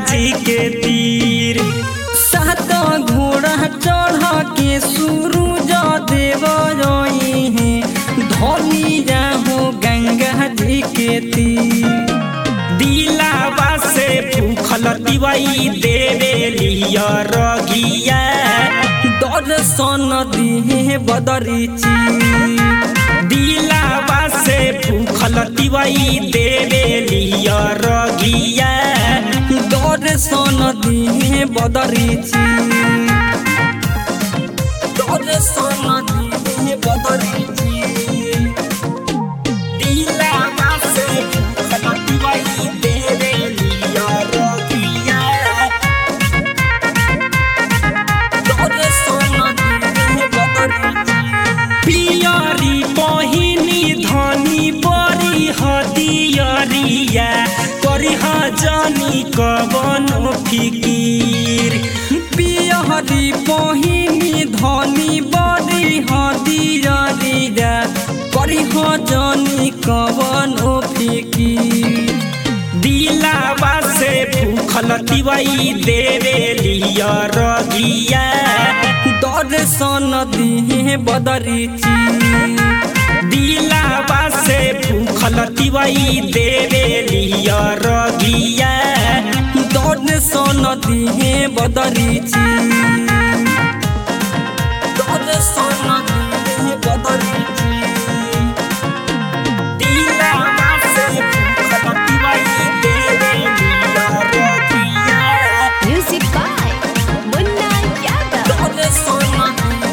जी के तीर सात घोड़ा चढ़ के सूरज देव है धोनी जाहो गंगा जी के तीर दिलावा से भूखल दिवाई देवे लिया रगिया दर्शन दिहे बदरी चीर दिलावा से भूखल दिवाई देवे लिया रगिया दर्शन दिहे बदरी चीर दर्शन दिहे बदरी चीर दिलावा से भूखल दिवाई देवे लिया रगिया दर्शन दिहे बदरी चीर पियरी बहिनी धनी बरी हदियरिया करी जनी कवनो फिकीर पियहरी पहिनी धनी बड़ी हदिया करी जनी कवन फिकी दिलावा से भूखल दिवाई देवे लिया रगिया दर्शन दिहे बदरी चीर दिलावा से भूखल दिवाई देवे लिया रगिया दर्शन दिहे बदरी चीर दर्शन दिहे बदरी चीर दिलावा से भूखल दिवाई देवे लिया रगिया Music by Munna Yadav.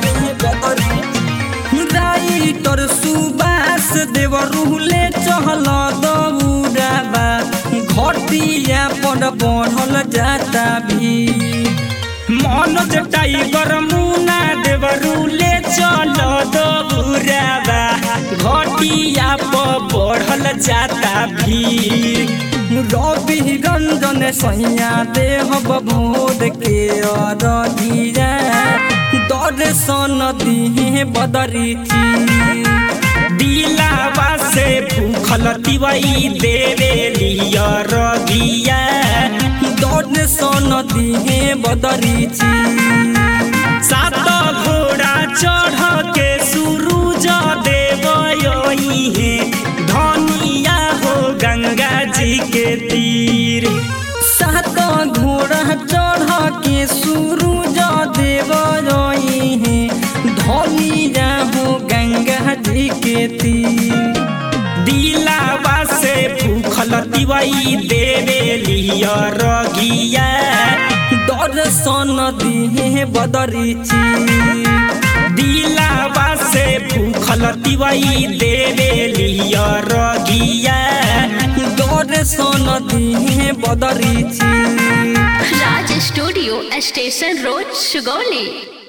Writer Subas Dev रुहले चहल दौड़ाबा घटिया पर बढ़ल जाता भी मनोज टाइगर मुना देवरुले चल दौराबा घटिया पर बढ़ल जाता भीड़ रवि रंजन सैया देह बोध के अरगिया दर्शन दिहे बदरी चीर दिलावा से भूखल दिवाई देवे लिया रगिया दर्शन दिहे बदरी चीर सात घोड़ा चढ़ के सूरज देव है धनिया हो गंगा जी के तीर सात घोड़ा चढ़ के सूरज देव है धनिया हो गंगा जी के तीर दिलावा से भूखल दिवाई देवे लिया रगिया दर्शन दिहे बदरी चीर दिलावा से भूखल दिवाई देवे लिया रगिया दर्शन दिहे बदरी चीर Raj Studio, Station Road, Sugoli.